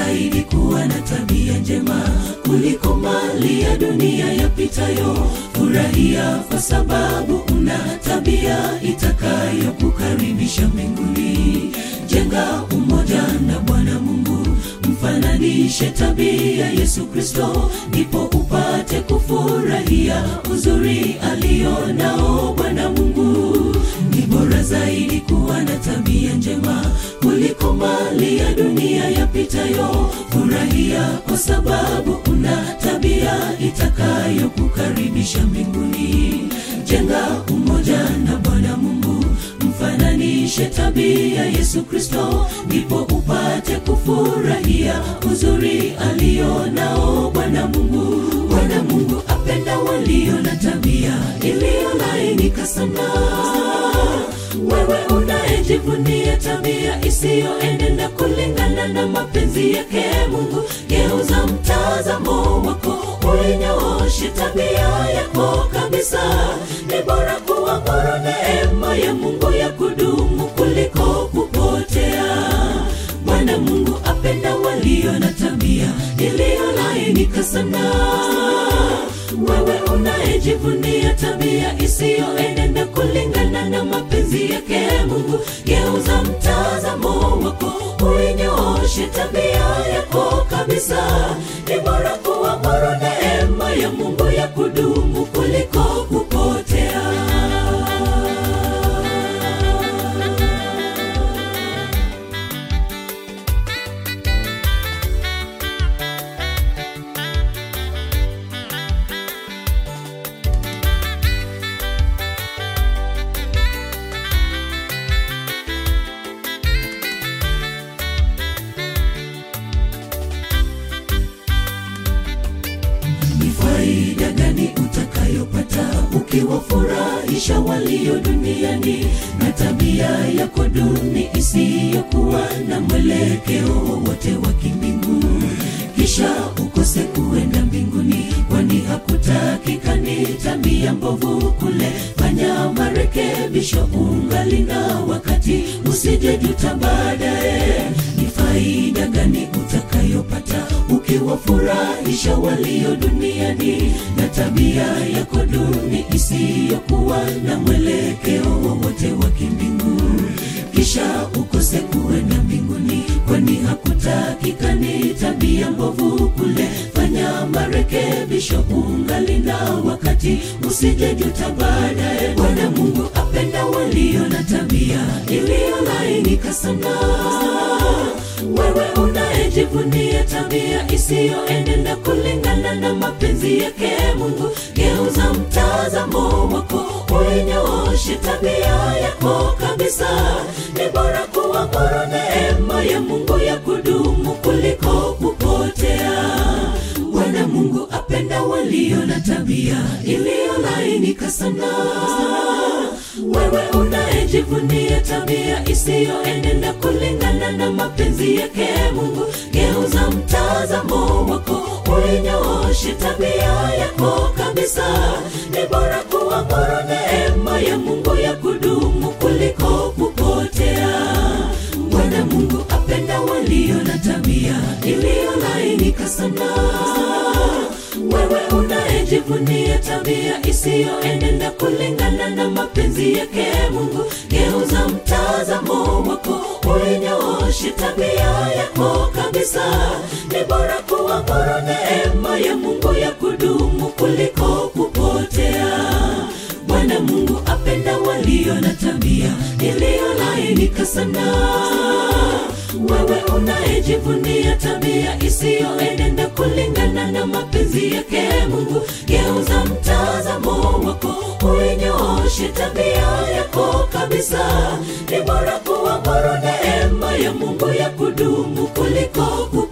zaidi kuwa na tabia njema kuliko mali ya dunia yapitayo. Furahia kwa sababu una tabia itakayokukaribisha mbinguni. Jenga umoja na Bwana Mungu, mfananishe tabia Yesu Kristo, ndipo upate kufurahia uzuri alio nao Bwana Mungu. Ni bora zaidi kuwa na tabia njema kuliko mali ya dunia yapitayo. Furahia kwa sababu una tabia itakayokukaribisha mbinguni. Jenga umoja na Bwana Mungu, mfananishe tabia Yesu Kristo, ndipo upate kufurahia uzuri alio nao Bwana Mungu. Bwana Mungu apenda walio na tabia iliyolainika sana. Wewe unayejivunia tabia isiyoenenda kulingana na mapenzi yake Mungu, geuza mtazamo wako, uinyooshe tabia yako kabisa. Ni bora kuamuru neema ya Mungu ya kudumu kuliko kupotea. Bwana Mungu apenda walio na tabia iliyolainika sana. Wewe unayejivunia tabia isiyoenenda kulingana na mapenzi yake Mungu, geuza mtazamo wako, uinyooshe tabia yako kabisa. Ni bora kuamuru neema ya Mungu ya kudumu kuliko kupotea. ni faida gani utakayopata ukiwafurahisha walio duniani na tabia yako duni isiyokuwa na mwelekeo wowote wa kimbingu kisha ukose kuenda mbinguni kwani hakutakikani tabia mbovu kule fanya marekebisho ungali na wakati usijejuta baadaye ni faida gani utakayopata ukiwafurahisha walio duniani na tabia yako duni isiyokuwa na mwelekeo wowote wa kimbingu kisha ukose kuenda mbinguni kwani hakutakikani tabia mbovu kule fanya marekebisho ungali na wakati usijejuta baadaye bwana mungu apenda walio na tabia iliyolainika sana wewe unayejivunia tabia isiyoenenda kulingana na mapenzi yake mungu geuza mtazamo wako uinyooshe tabia yako kabisa ni bora kuamuru neema ya mungu ya kudumu kuliko kupotea bwana mungu apenda walio na tabia iliyolainika sana wewe unayejivunia tabia isiyoenenda kulingana na mapenzi yake mungu geuza mtazamo wako uinyooshe tabia yako kabisa ni bora kuamuru neema ya mungu ya kudumu kuliko kupotea bwana mungu apenda walio na tabia iliyolainika sana wewe unayejivunia tabia isiyoenenda kulingana na mapenzi yake mungu geuza mtazamo wako uinyooshe tabia yako kabisa ni bora kuamuru neema ya mungu ya kudumu kuliko kupotea bwana mungu apenda walio na tabia iliyolainika sana wewe unayejivunia tabia isiyoenenda kulingana na mapenzi yake mungu geuza mtazamo wako uinyooshe tabia yako kabisa ni bora kuamuru neema ya mungu ya kudumu kuliko kupotea